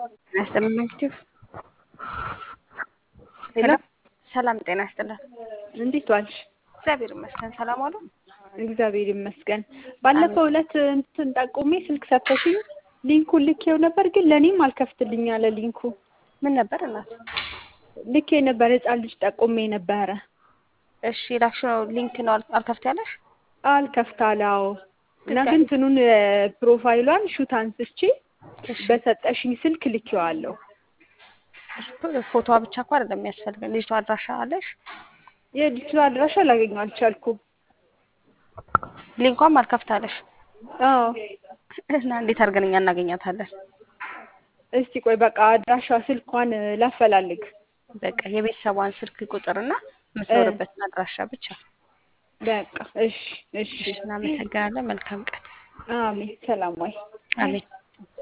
ያስጠምናችሁ ሄሎ ሰላም ጤና ይስጥልን። እንዴት ዋልሽ? እግዚአብሔር ይመስገን። ሰላም ዋሉ። እግዚአብሔር ይመስገን። ባለፈው ዕለት እንትን ጠቁሜ ስልክ ሰጥተሽኝ ሊንኩን ልኬው ነበር፣ ግን ለእኔም አልከፍትልኝ አለ ሊንኩ። ምን ነበር እናት? ልኬ ነበር፣ ህፃን ልጅ ጠቁሜ ነበረ። እሺ ላክሽው ሊንክ ነው አል- አልከፍት ያለሽ? አልከፍታላው እና ግን እንትኑን ፕሮፋይሏን ሹት አንስቼ በሰጠሽኝ ስልክ ልኬዋለሁ። ፎቶዋ ብቻ እኮ አይደለም የሚያስፈልገን። ልጅቷ አድራሻ አለሽ? የልጅቷ አድራሻ ላገኘው አልቻልኩም። ሊንኳም አልከፍታለሽ አዎ እና እንዴት አድርገን እኛ እናገኛታለን? እስቲ ቆይ በቃ አድራሻ ስልኳን ላፈላልግ። በቃ የቤተሰቧን ስልክ ቁጥርና የምትኖርበትን አድራሻ ብቻ። በቃ እሺ እሺ። እናመሰግናለን። መልካም ቀን። አሜን። ሰላም ወይ አሜን።